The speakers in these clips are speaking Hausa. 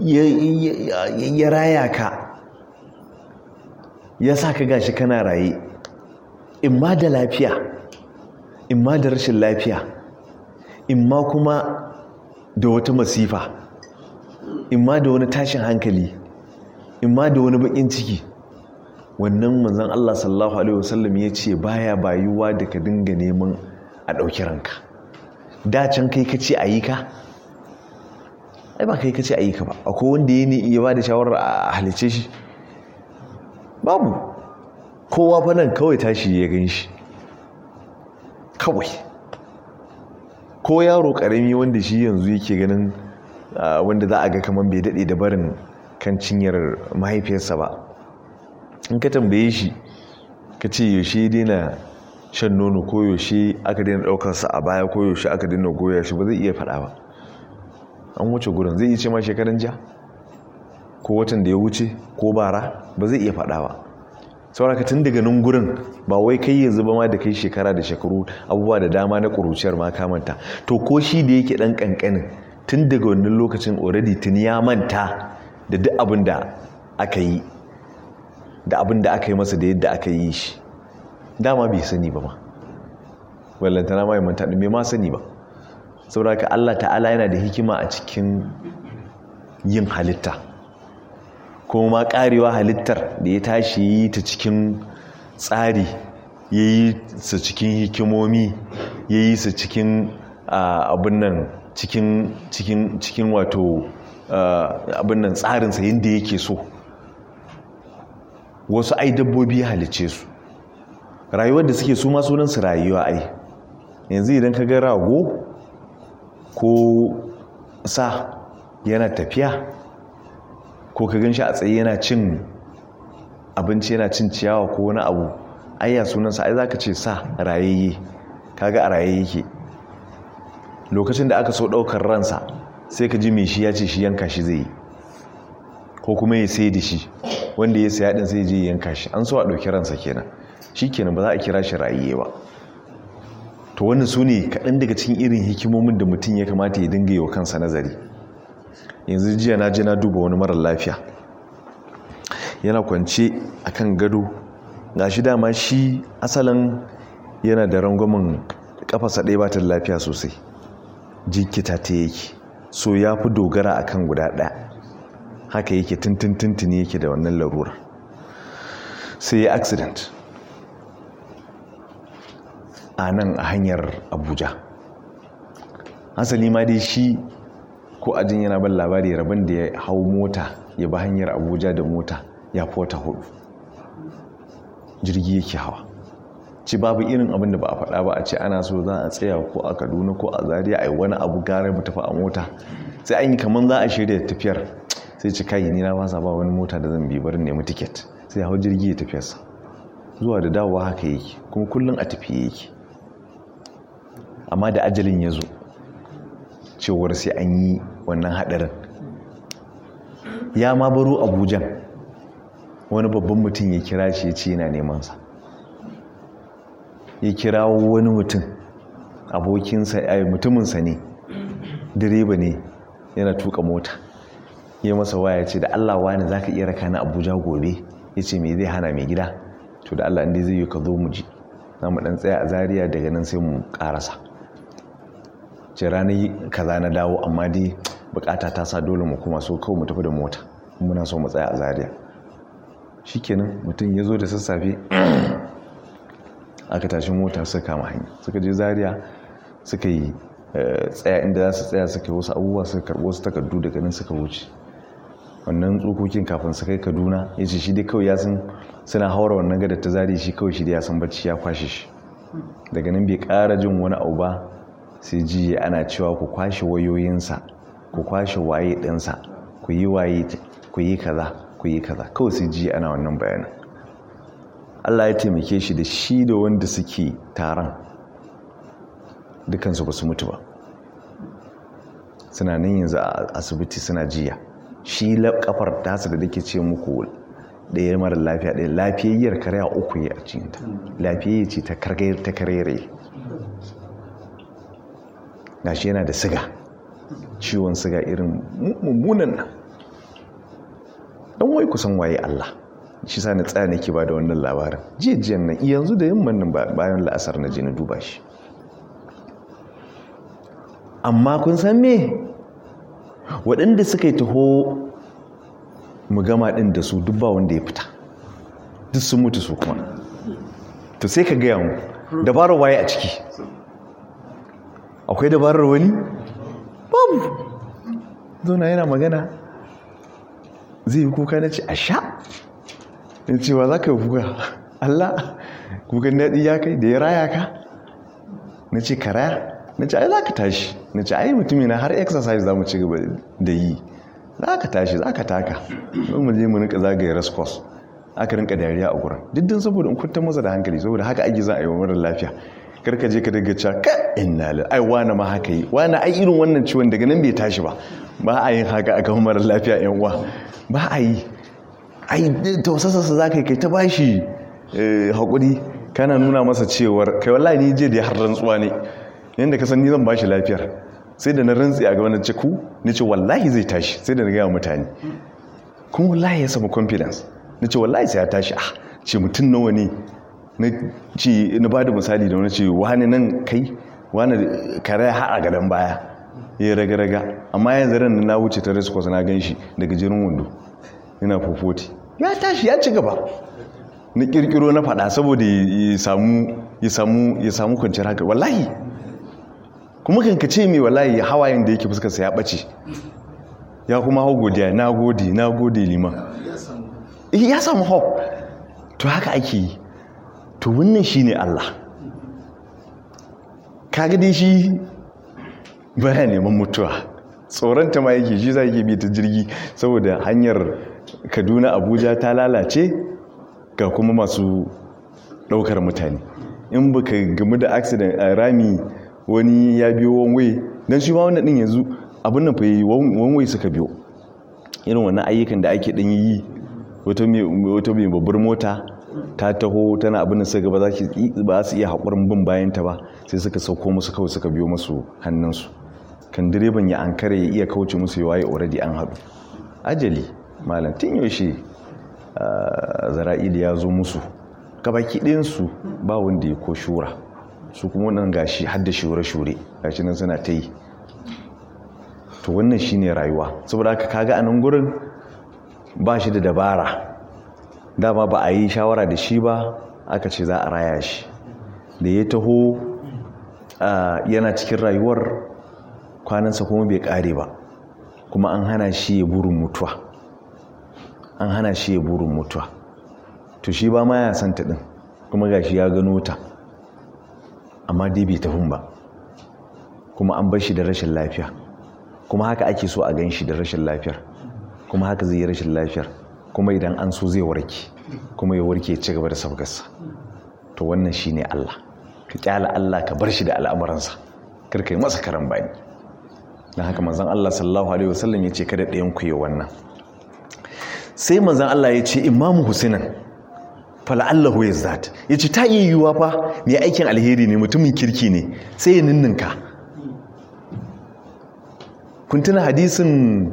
ya raya ka ya sa ka gashi kana raye in ma da lafiya in ma da rashin lafiya in ma kuma da wata masifa in ma da wani tashin hankali in ma da wani bakin ciki wannan manzan Allah sallallahu Alaihi wasallam ya ce baya bayuwa da ka dinga neman a ɗauki ranka dacen kai ka ce a yi ka ai ba kai ka ce a yi ka ba akwai wanda ya ne iya ba da shawarar a halice shi babu kowa fa nan kawai tashi ya gan shi kawai ko yaro karami wanda shi yanzu yake ganin wanda za a ga kamar bai daɗe da barin kan cinyar mahaifiyarsa ba in ka tambaye shi ka ce yaushe daina shan nono ko yaushe aka daina ɗaukarsa a baya ko yaushe aka daina goya shi ba zai iya faɗa ba an wuce gurin zai iya ce ma shekaran ja ko watan da ya wuce ko bara ba zai iya faɗa ba sauraka tun daga nan gurin ba wai kai yanzu ba ma da kai shekara da shekaru abubuwa da dama na ƙuruciyar ma kamanta to ko shi da yake ɗan ƙanƙanin tun daga wannan lokacin already tun ya manta da duk abin da aka yi da abin da aka yi masa da yadda aka yi shi dama bai sani ba ma wallantana ma manta ɗin bai ma sani ba sauraka Allah ta'ala yana da hikima a cikin yin halitta kuma ma karewa halittar da ya tashi yi ta cikin tsari ya yi su cikin hikimomi ya yi su cikin abin nan cikin wato abin nan tsarinsa yadda yake so wasu ai dabbobi ya halice su rayuwar da suke su masu nan su rayuwa ai yanzu idan ka ga rago ko sa yana tafiya ko ka gan shi a tsaye yana cin abinci yana cin ciyawa ko wani abu ayya sunansa ai zaka ce sa rayayye kaga a raye yake lokacin da aka so daukar ransa sai ka ji mai shi ya ce shi yanka shi zai yi ko kuma ya sai da shi wanda ya saya din sai je yanka shi an so a dauki ransa kenan shi kenan ba za a kira shi rayayye ba to wannan su ne kaɗan daga cikin irin hikimomin da mutum ya kamata ya dinga yi wa kansa nazari yanzu jiya na je na duba wani marar lafiya yana kwance a kan gado ga shi dama shi asalin yana da rangwamin kafasa ɗaya ba ta da lafiya sosai jikita ta yake so ya fi dogara a kan guda ɗaya haka yake tuntuntuntuni yake da wannan larura sai ya accident a nan a hanyar abuja hasali ma dai shi ko ajin yana ban labari rabin da ya hau mota ya ba hanyar abuja da mota ya fi wata hudu jirgi yake hawa ci babu irin abin da ba a faɗa ba a ce ana so za a tsaya ko a kaduna ko a zaria a yi wani abu gara mu tafi a mota sai an yi kamar za a shirya tafiyar sai ci kayi ni na wasa ba wani mota da zan bi barin nemi tiket sai hau jirgi ya tafiyarsa zuwa da dawowa haka yake kuma kullum a tafiye yake amma da ajalin ya zo cewar sai an yi wannan haɗarin ya ma baro abujan wani babban mutum ya kira shi ya ce yana nemansa ya kira wani mutum abokinsa ya mutuminsa ne direba ne yana tuka mota ya masa waya ce da allah wani za ka iya raka na abuja gobe ya ce mai zai hana mai gida to da allah inda zai yi ka zo mu ji za mu ɗan tsaya a zariya daga nan sai mu ƙarasa ce ranar kaza na dawo amma dai bukata ta sa dole mu kuma so kawai mu tafi da mota muna so mu tsaya a zariya shikenan mutum ya zo da sassafe aka tashi mota suka kama hanya suka je zariya suka yi tsaya inda za su tsaya suka yi wasu abubuwa suka karɓo wasu takardu daga nan suka wuce wannan tsokokin kafin su kai kaduna ya ce shi dai kawai ya san suna haura wannan gadar ta zari shi kawai shi dai ya san bacci ya kwashe shi daga nan bai ƙara jin wani abu ba sai ji ana cewa ku kwashe wayoyinsa ku kwashe waye ɗinsa ku yi waye ku yi kaza ku yi kaza kawai sai ji ana wannan bayanin Allah ya taimake shi da shi da wanda suke taron dukansu ba su mutu ba suna nan yanzu a asibiti suna jiya shi kafar tasa da dake ce muku ɗaya mara lafiya ɗaya lafiyayyar karya uku ya a cikinta lafiyayya ce ta karere gashi yana da siga ciwon siga irin mummunan nan dan wai kusan waye Allah shi sa na tsaya nake ba da wannan labarin jiya jiyan nan yanzu da yamman nan bayan la'asar na je na duba shi amma kun san me waɗanda suka yi taho mu gama ɗin da su duk ba wanda ya fita duk sun mutu su kuma to sai ka gaya mu dabarar waye a ciki akwai dabarar wani babu zauna yana magana zai yi kuka na ce a sha in cewa za ka yi kuka Allah kukan daɗi ya kai da ya raya ka na ce ka raya na ce ai za ka tashi na ce ai mutumi na har exercise za mu ci gaba da yi za ka tashi za ka taka don mu je mu rinka zagaye raskos aka rinka dariya a gurin diddin saboda in kunta masa da hankali saboda haka ake za a yi wa marar lafiya karka je ka daga cewa ka inna lil ai wani ma haka yi wani ai irin wannan ciwon daga nan bai tashi ba ba a yin haka a kan marar lafiya yan uwa ba a yi ai tausasarsa za ka yi kai ta bashi haƙuri kana nuna masa cewar kai wallahi ni je da har rantsuwa ne yadda ka san ni zan bashi lafiyar sai da na rantsi a gaban ciku ni ce wallahi zai tashi sai da na gaya mutane kuma wallahi ya samu confidence na ce wallahi sai ya tashi ah ce mutum nawa ne na ce na ba da misali da wani ce wani nan kai wani kare har a gadon baya ya raga-raga amma yanzu ran na wuce ta rescos na gan shi daga jirin wando yana fofoti ya tashi ya ci gaba na kirkiro na fada saboda ya samu ya samu kwanciyar haka wallahi kuma kanka ce mai wallahi hawayen da yake fuskarsa ya ɓace ya kuma hau godiya na gode na gode liman ya samu hope to haka ake yi to wannan shi ne Allah kaga dai shi baya neman mutuwa tsoronta ma yake shi za yake bi ta jirgi saboda hanyar kaduna abuja ta lalace ga kuma masu ɗaukar mutane in baka gamu da accident a rami wani ya biyo wanwai don shi ma wannan ɗin yanzu abin nan fa yi wanwai suka biyo irin wannan ayyukan da ake ɗan yi wata mai babbar mota ta taho tana abin da suka ba za su iya haƙurin bin bayanta ba sai suka sauko musu kawai suka biyo musu hannunsu kan direban ya ankara ya iya kauce musu ya waye already an haɗu ajali malam tun yaushe zara'ili ya zo musu gabaki ɗayansu ba wanda ya ko shura su kuma wannan gashi har da shure-shure gashi nan suna ta yi to wannan shine rayuwa saboda haka kaga a nan gurin ba shi da dabara dama ba a yi shawara da shi ba aka ce za a raya shi da ya taho yana cikin rayuwar kwanansa kuma bai kare ba kuma an hana shi ya burin mutuwa an hana shi ya burin mutuwa to shi ba ma ya santa din kuma gashi ya gano ta amma dai bai tafin ba kuma an bar shi da rashin lafiya kuma haka ake so a gan shi da rashin lafiyar kuma haka zai yi rashin lafiyar kuma idan an so zai warke kuma ya warke ya ci gaba da sabgarsa to wannan shi ne Allah ka kyala Allah ka bar shi da al'amuransa karka yi masa karan bani don haka manzan Allah sallallahu alaihi wasallam ya ce kada ɗayan ku yi wannan sai manzan Allah ya ce imamu husinan fala'allahu ya zat ya ce ta iya yiwuwa fa mai aikin alheri ne mutumin kirki ne sai ya ninninka kun tuna hadisin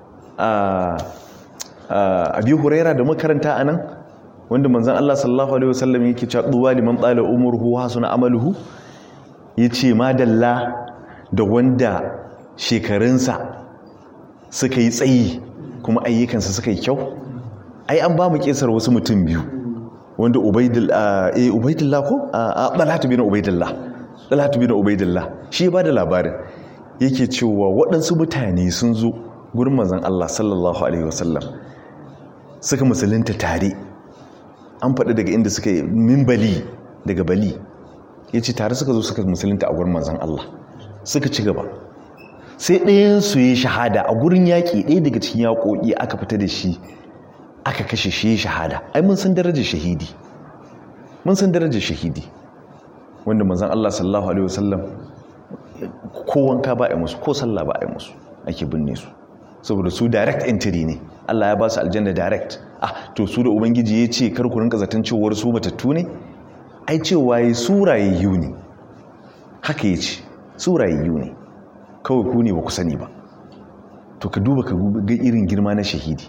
abi huraira da makaranta a nan wanda manzan Allah sallallahu alaihi wasallam yake cewa duwa liman tsala umurhu hasuna amaluhu yace madalla da wanda shekarunsa suka yi tsayi kuma ayyukansa suka yi kyau ai an ba mu kesar wasu mutum biyu wanda ubaidillah ko a dalatu bin ubaidillah dalatu bin ubaidillah shi ya bada labarin yake cewa waɗansu mutane sun zo gurin manzan Allah sallallahu alaihi wasallam suka musulunta tare an faɗi daga inda suka yi min bali daga bali ya ce tare suka zo suka musulunta a gurin manzan Allah suka ci gaba sai ɗayansu ya shahada a gurin yaƙi ɗaya daga cikin yaƙoƙi aka fita da shi aka kashe shi shahada ai mun san darajar shahidi mun san darajar shahidi wanda manzan Allah sallallahu alaihi wasallam ko wanka ba a musu ko sallah ba a musu ake binne su saboda su direct entry ne Allah ya ba su aljanna direct ah to su da ubangiji ya ce kar ku rinka zaton cewar su batattu ne ai cewa yi surayayyu ne haka ya ce surayayyu ne kawai ku ne ba ku sani ba to ka duba ka ga irin girma na shahidi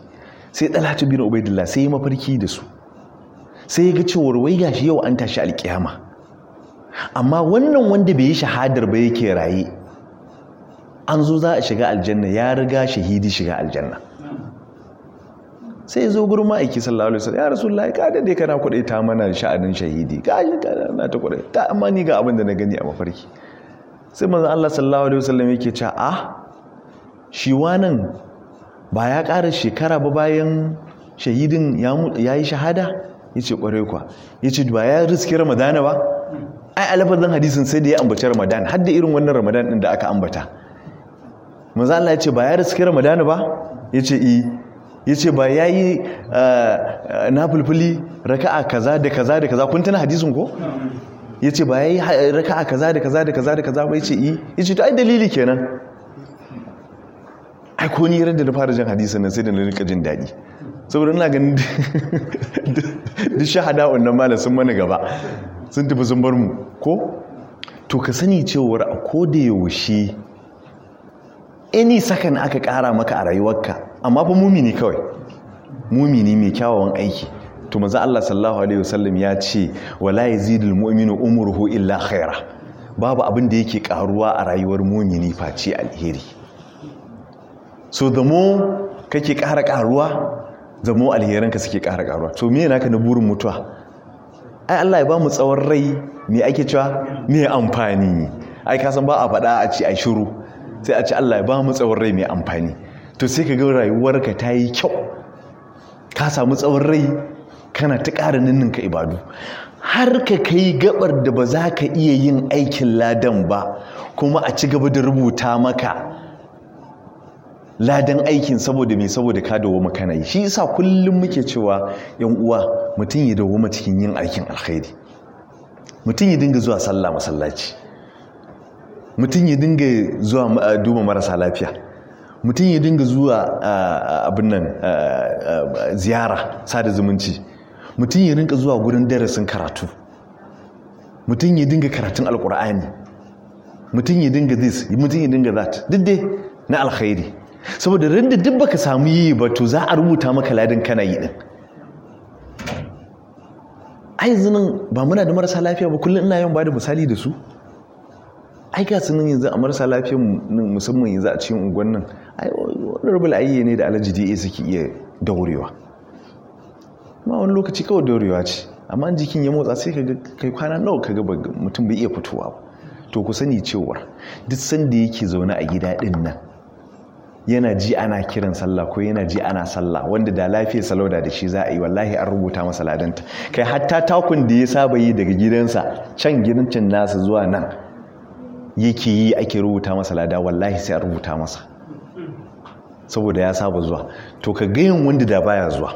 sai dalatu bin ubaidillah sai ya mafarki da su sai ya ga cewar wai gashi yau an tashi alkiyama amma wannan wanda bai yi shahadar ba yake raye an zo za a shiga aljanna ya riga shahidi shiga aljanna sai ya zo gurin ma'aiki sallallahu alaihi wasallam ya rasulullahi ka dade kana kudai ta mana sha'anin shahidi ka yi ka na ta kudai ta amma ni ga abin da na gani a mafarki sai manzon Allah sallallahu alaihi wasallam yake cewa ah shi wannan ba ya ƙara shekara ba bayan shahidin ya yi shahada ya ce ƙwarai kwa ya ce ba ya riski ramadana ba ai alafazin hadisin sai da ya ambaci ramadan har da irin wannan ramadan ɗin da aka ambata maza Allah ya ce ba ya riski ramadana ba ya ce i ya ce ba ya yi na fulfuli raka'a kaza da kaza da kaza kun tana hadisin ko ya ce ba ya yi raka'a kaza da kaza da kaza da kaza ba ya ce i ya ce to ai dalili kenan ai ko ni ran da na fara jin hadisin nan sai da na rika jin daɗi saboda ina ganin duk shahada wannan malam sun mana gaba sun tafi sun bar mu ko to ka sani cewar a ko da yaushe any sakan aka ƙara maka a rayuwarka amma fa mumini kawai mumini mai kyawawan aiki to maza Allah sallallahu alaihi wasallam ya ce wala yazidul mu'minu umruhu illa khaira babu abin da yake karuwa a rayuwar mumini face alheri so the more kake ƙara ƙaruwa the more alheranka suke ƙara ƙaruwa to me naka na burin mutuwa ai Allah ya ba mu tsawon rai me ake cewa me amfani ai ka san ba a faɗa a ci a shiru sai a ci Allah ya ba mu tsawon rai mai amfani to sai ka ga rayuwarka ta yi kyau ka samu tsawon rai kana ta ƙara ninninka ibadu har ka kai gabar da ba za ka iya yin aikin ladan ba kuma a ci gaba da rubuta maka ladan aikin saboda mai saboda ka dawo makana yi shi yasa kullum muke cewa yan uwa mutum ya dawo cikin yin aikin alkhairi mutum ya dinga zuwa sallah masallaci mutum ya dinga zuwa duba marasa lafiya mutum ya dinga zuwa abin nan ziyara sada zumunci mutum ya dinga zuwa gurin darasin karatu mutum ya dinga karatun alkur'ani mutum ya dinga this mutum ya dinga that duk dai na alkhairi saboda randa duk baka samu yi ba to za a rubuta maka ladin kana yi din ai zinin ba muna da marasa lafiya ba kullum ina yawan bada misali da su ai ga sunan yanzu a marasa lafiya musamman yanzu a cikin unguwan nan ai wani rubul ayye ne da alaji da suke iya daurewa ma wani lokaci kawai daurewa ce amma jikin ya motsa sai kaga kai kwana nawa kaga mutum bai iya fitowa ba to ku sani cewa duk sanda yake zaune a gida din nan yana ji ana kiran sallah ko yana ji ana sallah wanda da lafiya salauda da shi za a yi wallahi an rubuta masa ladanta kai hatta takun da ya saba yi daga gidansa can gidancin nasa zuwa nan yake yi ake rubuta masa lada wallahi sai an rubuta masa saboda ya saba zuwa to ka gayin wanda da baya zuwa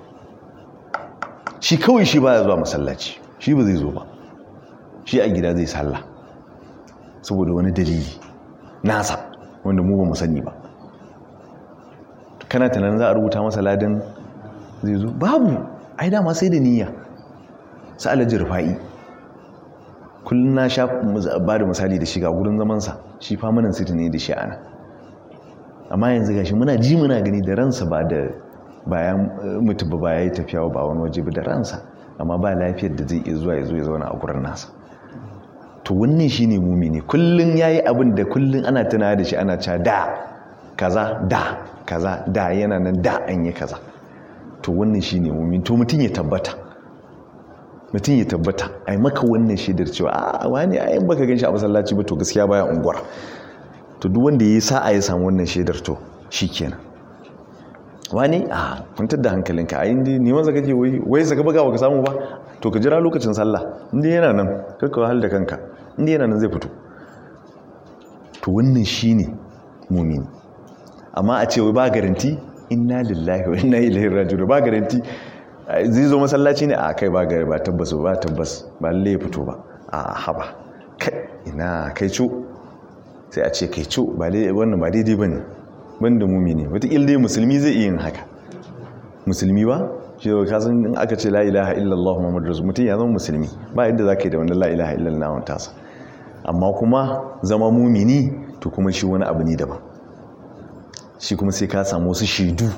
shi kawai shi baya zuwa masallaci shi ba zai zo ba shi a gida zai sallah saboda wani dalili nasa wanda mu ba mu sani ba kana tunanin za a rubuta masa ladan zai zo babu ai dama sai da niyya su alaji rufa'i kullum na sha ba da misali da shiga gurin zamansa shi famanin siti ne da shi ana amma yanzu gashi muna ji muna gani da ransa ba da bayan mutu ba ya yi tafiya ba wani waje ba da ransa amma ba lafiyar da zai iya zuwa ya zo ya zauna a gurin nasa to wannan shine mumini kullum yayi abin da kullum ana tuna da shi ana cewa da kaza da kaza da yana nan da an yi kaza to wannan shine mumin to mutum ya tabbata mutum ya tabbata ai maka wannan shaidar cewa a wani ai baka ganshi a masallaci ba to gaskiya baya unguwar to duk wanda yayi sa'a ya samu wannan shaidar to shikenan wani a kwantar da hankalinka a inda neman zaka ke wai wai saka buga baka samu ba to ka jira lokacin sallah inda yana nan karka wahal da kanka inda yana nan zai fito to wannan shine mumini amma a ce wai ba garanti inna lillahi wa inna ilaihi raji'un ba garanti zai zo masallaci ne a kai ba gari ba tabbas ba tabbas ba lalle ya fito ba a haba kai ina kai co sai a ce kai co ba wannan ba daidai bane banda mumini wataƙil dai musulmi zai iya yin haka musulmi ba shi da kasan in aka ce la ilaha illallah muhammadu rasul mutum ya zama musulmi ba yadda za ka yi da wani la ilaha illallah wani tasa amma kuma zama mumini to kuma shi wani abu ne daban shi kuma sai ka samu wasu shaidu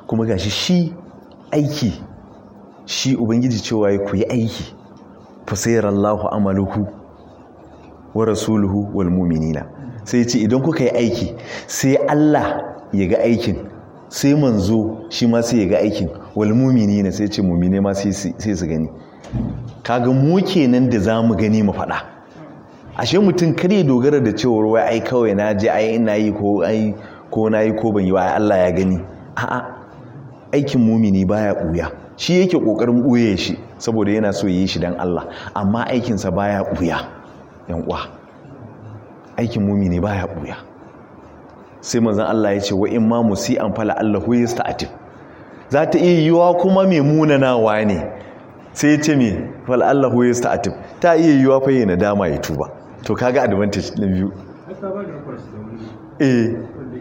kuma gashi shi aiki shi ubangiji cewa ya ku yi aiki fasayar Allahu amaluhu wa rasuluhu wal mu'minina sai ce idan kuka yi aiki sai Allah ya ga aikin sai manzo shi ma sai ya ga aikin wal mu'minina sai ce mu'mine ma sai su gani kaga mu kenan da za mu gani mu faɗa ashe mutum kar ya dogara da cewar wai ai kawai na je ai ina yi ko ai ko na yi ko ban yi wa Allah ya gani a'a aikin mumini baya ɓuya shi yake ƙoƙarin ɓuye shi saboda yana so yi shi don Allah amma aikinsa baya ɓuya yan uwa aikin mumini baya ɓuya sai manzon Allah ya ce wa in ma musi'an fala Allahu yasta'tif za ta iya yiwa kuma mai munanawa ne sai ya ce me fala Allahu yasta'tif ta iya yiwa fa yana dama ya tuba to kaga advantage na biyu eh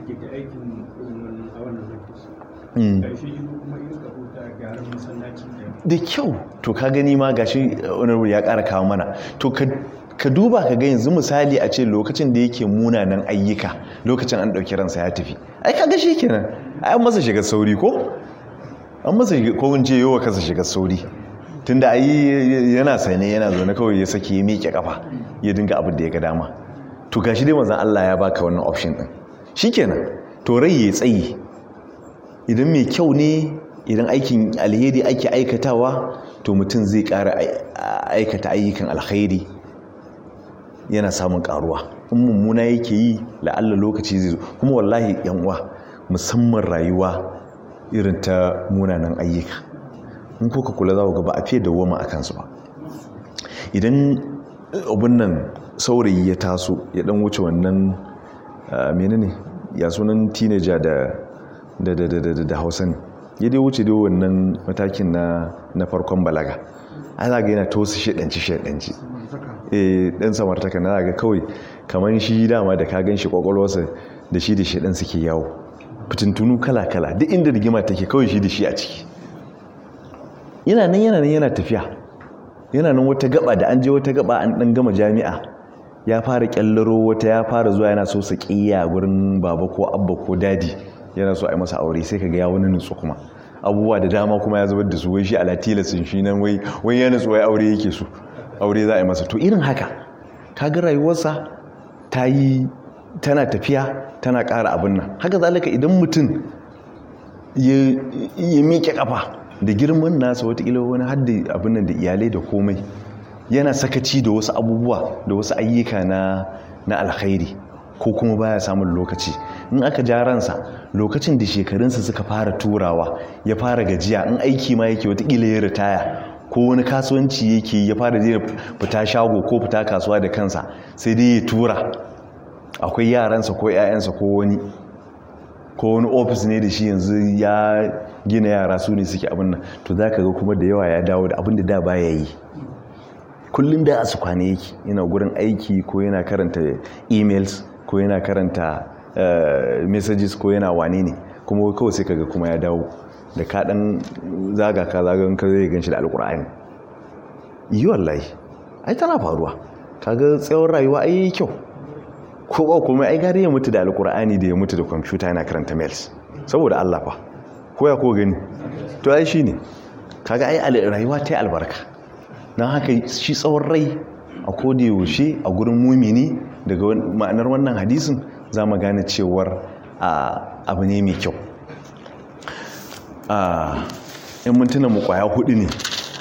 da kyau to ka gani ma gashi wani ya ƙara kawo mana to ka duba ka ga yanzu misali a ce lokacin da yake munanan ayyuka lokacin an ɗauki ransa ya tafi ai ka ga shi kenan ai an masa shiga sauri ko an masa ko in ce yawa kasa shiga sauri tunda ai yana sane yana zaune kawai ya sake ya miƙe kafa ya dinga abin da ya ga dama to gashi dai manzon Allah ya baka wannan option din shikenan to rai ya tsayi idan mai kyau ne idan aikin alheri ake aikatawa to mutum zai ƙara aikata ayyukan alheri yana samun ƙaruwa in mummuna yake yi la'alla lokaci zai zo kuma wallahi yan uwa musamman rayuwa irin ta munanan ayyuka in kuka kula za ku ga ba a fiye dawwama a kansu ba idan abun nan saurayi ya taso ya dan wuce wannan menene ya sunan teenager da da da da da hausa ne ya dai wuce dai wannan matakin na na farkon balaga ana ga yana tosu shedanci shedanci eh dan samartaka na ga kawai kaman shi dama da ka gan shi kwakwalwarsa da shi da shedan suke yawo fitintunu kala kala duk inda rigima take kawai shi da shi a ciki yana nan yana nan yana tafiya yana nan wata gaba da an je wata gaba an dan gama jami'a ya fara kyallaro wata ya fara zuwa yana so su kiya gurin baba ko abba ko dadi yana so a yi masa aure sai kaga ya wani nutsu kuma abubuwa da dama kuma ya zubar da su wai shi ala tilasin shi nan wai wai ya nutsu wai aure yake so aure za a yi masa to irin haka kaga rayuwarsa ta yi tana tafiya tana ƙara abin nan haka zalika idan mutum ya miƙe kafa da girman nasa watakila wani hadda abin nan da iyalai da komai yana sakaci da wasu abubuwa da wasu ayyuka na na alkhairi ko kuma baya samun lokaci in aka ja ransa lokacin da shekarunsa suka fara turawa ya fara gajiya in aiki ma yake watakila ya ritaya ko wani kasuwanci yake ya fara zai fita shago ko fita kasuwa da kansa sai dai ya tura akwai yaransa ko 'ya'yansa ko wani ko wani ofis ne da shi yanzu ya gina yara su ne suke abin nan to za ka ga kuma da yawa ya dawo da abin da da baya yi kullum da a su kwane yake yana gurin aiki ko yana karanta emails ko yana karanta messages ko yana wane ne kuma kawai sai kaga kuma ya dawo da ka dan zaga ka zagan ka zai ganshi da alkur'ani yi wallahi ai tana faruwa kaga tsawon rayuwa ai kyau ko ba kuma ai gari ya mutu da alkur'ani da ya mutu da kwamfuta yana karanta mails saboda Allah fa ko ya ko gani to ai shine kaga ai rayuwa ta yi albarka don haka shi tsawon rai a koda yaushe a gurin mumini daga ma'anar wannan hadisin za mu gane cewar abu ne mai kyau in mintuna mu kwaya hudu ne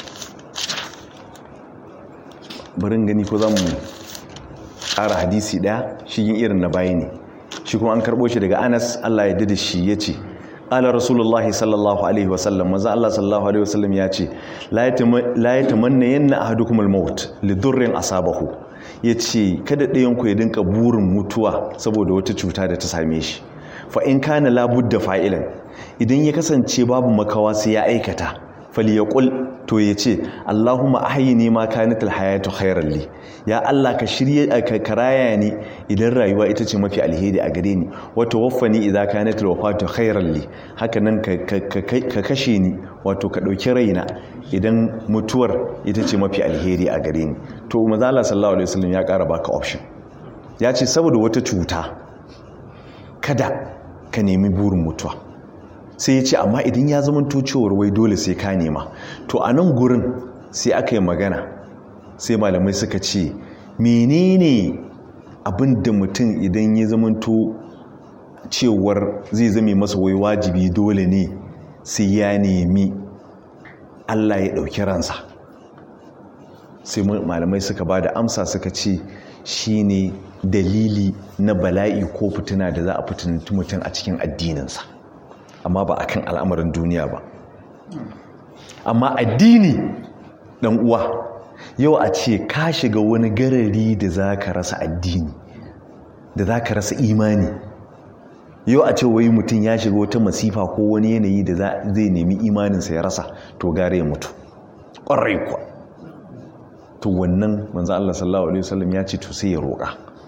barin gani ko za mu ƙara hadisi ɗaya shigin irin na bayi ne shi kuma an karɓo shi daga anas allah ya da shi ya ce ƙala rasulullahi sallallahu alaihi wasallam maza allah sallallahu alaihi wasallam ya ce la ya tamanna yanna ahadukum al-maut li durrin asabahu ya ce kada ɗayanku ya dinka burin mutuwa saboda wata cuta da ta same shi fa in kana labudda fa'ilan idan ya kasance babu makawa sai ya aikata falyaqul to ya ce Allahumma ahyini ma kanatil hayatu khairan li ya Allah ka shirye ka karaya ni idan rayuwa ita ce mafi alheri a gare ni wa tawaffani idza kanatil wafatu khairan li haka nan ka kashe ni wato ka dauki raina idan mutuwar ita ce mafi alheri a gare ni to manzo Allah sallallahu alaihi wasallam ya kara baka option ya ce saboda wata cuta kada ka nemi burin mutuwa sai ya ce amma idan ya zama cewar wai dole sai ka nema to a nan gurin sai aka yi magana sai malamai suka ce menene abin da mutum idan ya zamanto cewar zai zame masa wai wajibi dole ne sai ya nemi Allah ya ɗauki ransa sai malamai suka ba da amsa suka ce shine dalili na bala'i ko fitina da za a fitinci mutum a cikin addininsa amma ba akan al'amarin duniya ba amma addini ɗan uwa yau a ce ka shiga wani garari da za ka rasa addini da za ka rasa imani yau a ce wai mutum ya shiga wata masifa ko wani yanayi da zai nemi imaninsa ya rasa to gare ya mutu ƙwarai kuwa to wannan manzo Allah sallallahu alaihi wasallam ya ce to sai ya roƙa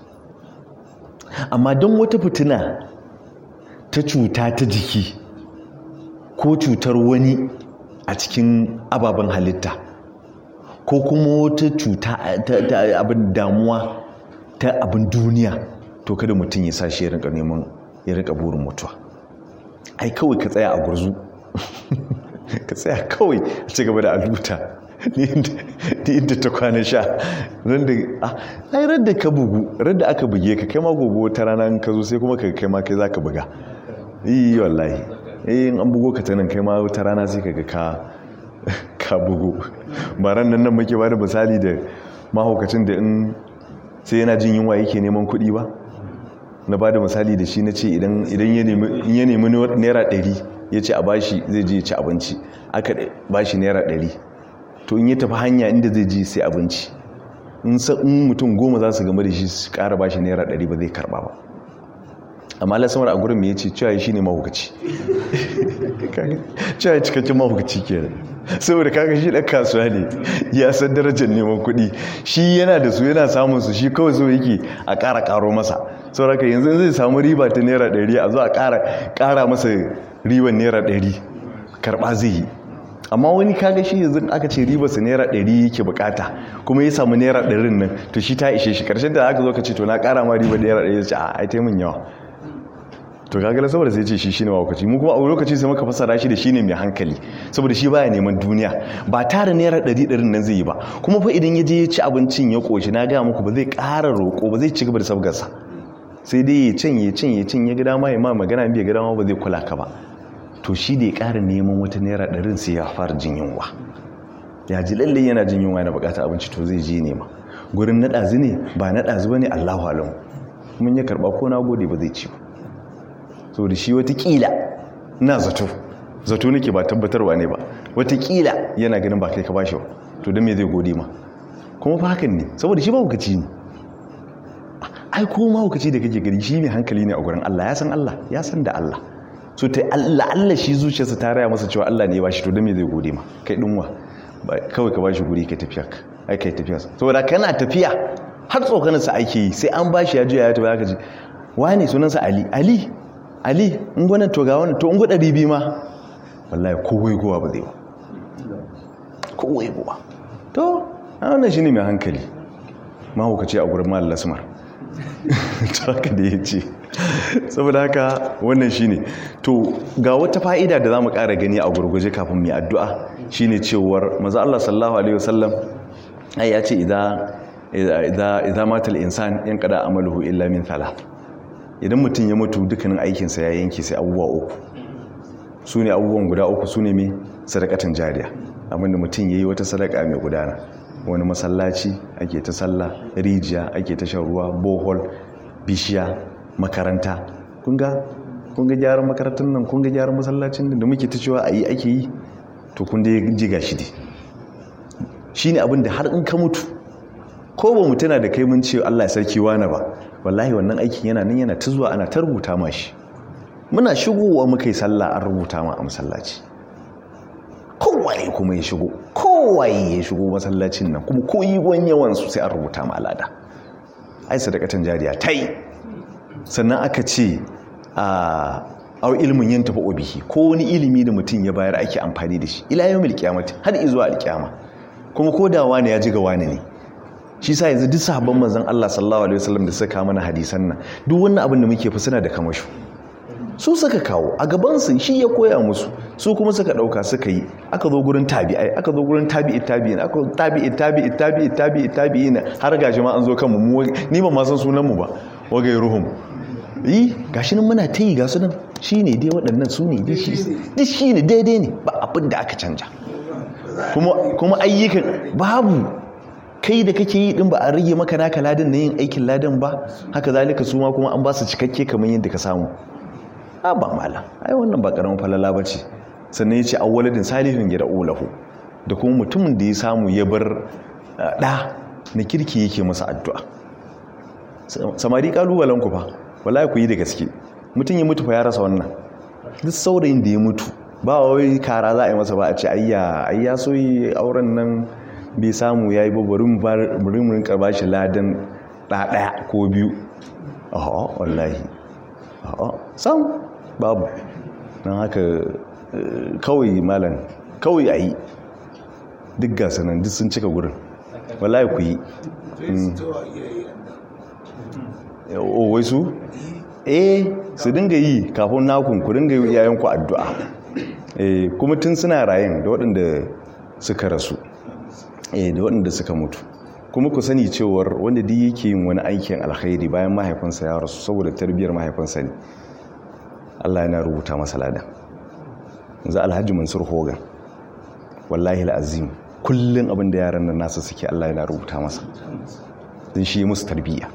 amma don wata fitina ta cuta ta jiki ko cutar wani a cikin ababen halitta ko kuma wata cuta ta abin damuwa ta abin duniya to kada mutum ya sa shi ya rinka neman ya rinka burin mutuwa ai kawai ka tsaya a gurzu ka tsaya kawai a ci gaba da aluta ni inda ta kwana sha ai radda ka bugu radda aka buge ka kai ma gobe wata rana ka zo sai kuma ka kai ma kai za ka buga yi wallahi in an bugo ka ta nan kai ma wata rana sai ka ga ka ka bugu ba ran nan nan muke ba da misali da mahaukacin da in sai yana jin yunwa yake neman kuɗi ba na ba da misali da shi na ce idan ya nemi naira ɗari ya ce a bashi zai je ci abinci aka bashi naira ɗari to in ya tafi hanya inda zai je sai abinci in mutum goma za su gama da shi su ƙara bashi naira ɗari ba zai karɓa ba amma lasamar a gurin mai ya ce cewa shi ne mahukaci cewa cikakken mahukaci kenan saboda kaga shi ɗan kasuwa ne ya san darajar neman kuɗi shi yana da su yana samun su shi kawai so yake a ƙara ƙaro masa sauraka yanzu zai samu riba ta naira ɗari a zo a ƙara masa riban naira ɗari karɓa zai yi amma wani kaga shi yanzu aka ce riba su naira ɗari yake bukata kuma ya samu naira ɗarin nan to shi ta ishe shi ƙarshen da aka zo ka ce to na ƙara ma riba naira ɗari ya ce a ai taimun yawa to kaga saboda sai ce shi shine mawakaci mu kuma a lokaci sai muka fasara shi da shine mai hankali saboda shi baya neman duniya ba tara naira ɗari ɗarin nan zai yi ba kuma fa idan ya je ya ci abincin ya ƙoshi na gaya muku ba zai ƙara roƙo ba zai ci gaba da sabgarsa sai dai ya cin ya cin ya cin ya gida ma ya ma magana bai gida ma ba zai kula ka ba to shi da ya ƙara neman wata naira ɗarin sai ya fara jin yunwa ya ji lalle yana jin yunwa yana buƙatar abinci to zai je nema gurin na ɗazu ne ba na ɗazu ba ne allahu alamu mun ya karɓa ko na gode ba zai ci ba so da shi watakila na zato zato nake ba tabbatarwa ne ba watakila yana ganin ba kai ka bashi ba to don me zai gode ma kuma fa hakan ne saboda shi ba hukaci ne ai ko ma hukaci da kake gari shi mai hankali ne a gurin Allah ya san Allah ya san da Allah so ta Allah Allah shi zuciyarsa ta raya masa cewa Allah ne ya bashi to don me zai gode ma kai dinwa kawai ka bashi guri kai tafiya ai kai tafiya saboda kana tafiya har tsokanarsa ake yi sai an bashi ya juya ya tafi aka ji wani sunansa Ali Ali ali in gwanan to ga wannan to in gwada bibi ma wallahi kowai gowa ba zai ba kowai gowa to a wannan shi ne mai hankali mahaukaci a gurin ma'al lasmar ta haka da ya ce saboda haka wannan shi ne to ga wata fa'ida da za mu ƙara gani a gurguje kafin mai addu'a shi ne cewar maza Allah sallahu alaihi wasallam ai ya ce idan matal insan yan kada amaluhu illa min thalath idan mutum ya mutu dukkanin aikinsa ya yanke sai abubuwa uku su ne abubuwan guda uku su ne mai sadakatan jariya abinda mutum ya yi wata sadaka mai gudana wani masallaci ake ta sallah rijiya ake ta shan ruwa bohol bishiya makaranta kunga kunga gyaran makarantar nan kunga gyaran masallacin da muke ta cewa a yi ake yi to kun da ji gashi dai shi ne abinda har in ka mutu ko ba mutuna da kai mun ce Allah sarki wani ba wallahi wannan aikin yana nan yana ta zuwa ana ta rubuta ma shi muna shigowa muka yi sallah an rubuta ma a masallaci kowaye kuma ya shigo kowaye ya shigo masallacin nan kuma ko yi wani yawansu sai an rubuta ma alada ai sadakatan jariya ta yi sannan aka ce a au ilimin yin tafi obihi ko wani ilimi da mutum ya bayar ake amfani da shi ila yau mil kiyamati har izuwa alkiyama kuma ko da wani ya ji ga wani ne shi sa yanzu duk sahabban manzon Allah sallallahu alaihi wasallam da suka mana hadisan nan duk wannan abin da muke fi suna da kamashu su suka kawo a gabansu shi ya koya musu su kuma suka ɗauka suka yi aka zo gurin tabi'ai aka zo gurin tabi'i tabi'in aka tabi'i tabi'i tabi'i tabi'i tabi'i na har gashi ma an zo kanmu mu ni ba ma san sunan mu ba wagai ruhum yi gashi nan muna ta yi ga su nan shi ne dai waɗannan su ne duk shi ne daidai ne ba abin da aka canja kuma ayyukan babu kai da kake yi din ba a rage maka naka ladan na yin aikin ladan ba haka zalika su ma kuma an ba su cikakke kamar yadda ka samu a ba mala ai wannan ba karamin falala ba ce sannan ya ce awwaladin salihin gida ulahu da kuma mutumin da ya samu ya bar ɗa na kirki yake masa addu'a samari kalubalen ku fa wallahi ku yi da gaske mutum ya mutu fa ya rasa wannan duk saurayin da ya mutu ba wai kara za a yi masa ba a ce ayya ayya so yi auren nan bai samu ya yi babbarin murimurin karba shi ladan ɗaya ko biyu aha wallahi aha sam babu don haka kawai malam kawai a yi duk gasa nan duk sun cika gurin wallahi ku yi wai su eh su dinga yi kafin nakun ku dinga yi iyayenku addu'a kuma tun suna rayin da waɗanda suka rasu da waɗanda suka mutu kuma ku sani cewar wanda duk yake yin wani aikin alkhairi bayan mahaifinsa ya rasu saboda tarbiyyar mahaifinsa ne Allah yana rubuta masa ladan za alhaji mansur hogan wallahi al'azim kullum abin da yaran nan nasa suke Allah yana rubuta masa don shi musu tarbiyya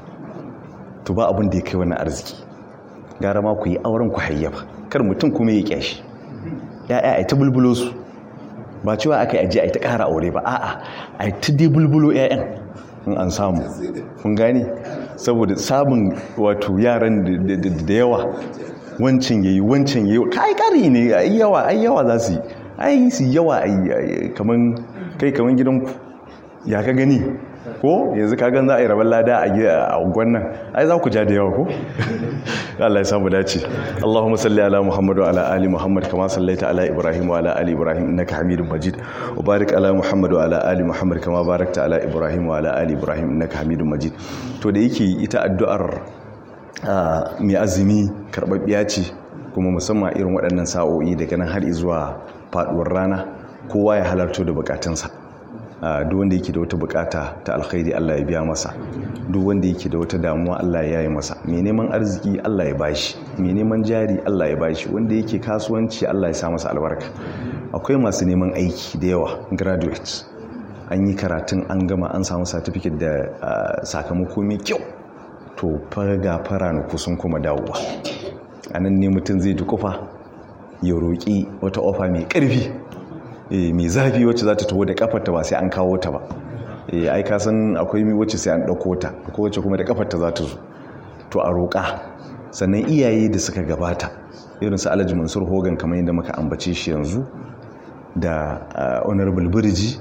to ba abin da ya kai wani arziki gara ma ku yi auren ku hayyafa kar mutum kuma ya kyashi ya'ya ai ta bulbulo su ba cewa aka yi aji a ta ƙara aure ba a'a a ta dai bulbulo 'ya'yan in an samu kun gane saboda samun wato yaran da yawa wancan yayi wancan yayi kai kari ne ai yawa ai yawa za su yi ai su yawa ai kaman kai kaman gidanku ya ka gani ko yanzu ka gan za a yi rabon lada a gwannan ai za ku ja da yawa ko Allah ya samu dace Allahumma salli ala Muhammad wa ala ali Muhammad kama sallaita ala Ibrahim wa ala ali Ibrahim innaka Hamidum Majid wa barik ala Muhammad wa ala ali Muhammad kama barakta ala Ibrahim wa ala ali Ibrahim innaka Hamidum Majid to da yake ita addu'ar mai azumi karbabbiya ce kuma musamman irin waɗannan sa'o'i daga nan har zuwa faduwar rana kowa ya halarto da bukatunsa duk wanda yake da wata bukata ta alkhairi Allah ya biya masa duk wanda yake da wata damuwa Allah ya yi masa mai neman arziki Allah ya bashi mai neman jari Allah ya bashi wanda yake kasuwanci Allah ya sa masa albarka akwai masu neman aiki da yawa graduates an yi karatun an gama an samu certificate da sakamako mai kyau to farga fara na kusan kuma dawowa a nan ne mutum zai dukufa ya roƙi wata ofa mai ƙarfi mai zafi wacce za ta taho da kafarta ba sai an kawo ta ba ai ka san akwai mi wacce sai an ɗauko ta ko wacce kuma da kafarta za ta zo to a roƙa sannan iyaye da suka gabata irin su alhaji mansur hogan kamar yadda muka ambace shi yanzu da honorable birji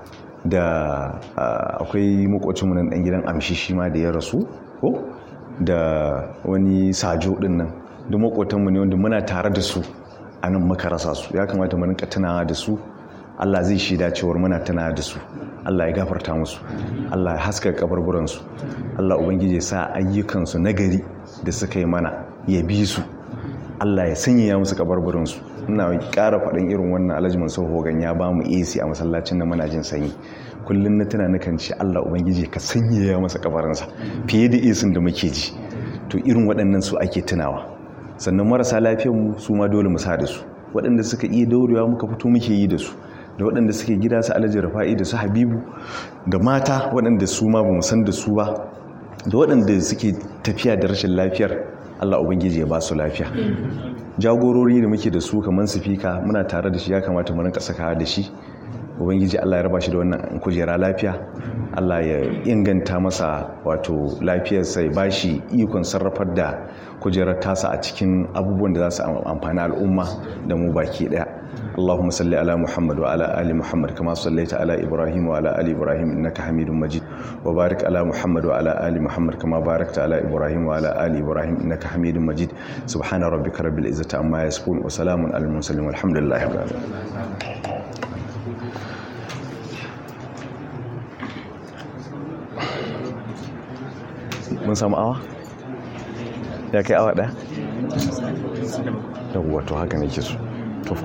da akwai makwacinmu nan ɗan gidan amshi shi ma da ya rasu ko da wani sajo ɗin nan duk makwatanmu ne wanda muna tare da su a nan muka rasa su ya kamata mu rinka tunawa da su Allah zai shaida cewar muna tunawa da su Allah ya gafarta musu Allah ya haska kabarburan su Allah ubangiji ya sa ayyukan su nagari da suka yi mana ya bi su Allah ya sanya musu kabarburan su ina ƙara faɗin irin wannan Alhaji Mansur Hogan ya ba mu AC a masallacin da muna jin sanyi kullum na tuna nakan ce Allah ubangiji ka sanya masa kabarinsa fiye da isin da muke ji to irin waɗannan su ake tunawa sannan marasa mu su ma dole mu sa da su waɗanda suka iya daurewa muka fito muke yi da su da waɗanda suke gida su alhaji rafa'i da su habibu da mata waɗanda su ma ba mu san da su ba da waɗanda suke tafiya da rashin lafiyar allah ubangiji ya ba su lafiya jagorori da muke da su kamar sifika muna tare da shi ya kamata mu rinka saka da shi ubangiji allah ya raba shi da wannan kujera lafiya allah ya inganta masa wato lafiyarsa ya ba shi ikon sarrafar da kujerar tasa a cikin abubuwan da za su amfani al'umma da mu baki daya اللهم صل على محمد وعلى ال محمد كما صليت على ابراهيم وعلى ال ابراهيم انك حميد مجيد وبارك على محمد وعلى ال محمد كما باركت على ابراهيم وعلى ال ابراهيم انك حميد مجيد سبحان ربك رب العزه عما يصفون وسلام على المرسلين والحمد لله رب العالمين mun samu awa ya kai awa ɗaya? yawwa to haka nake so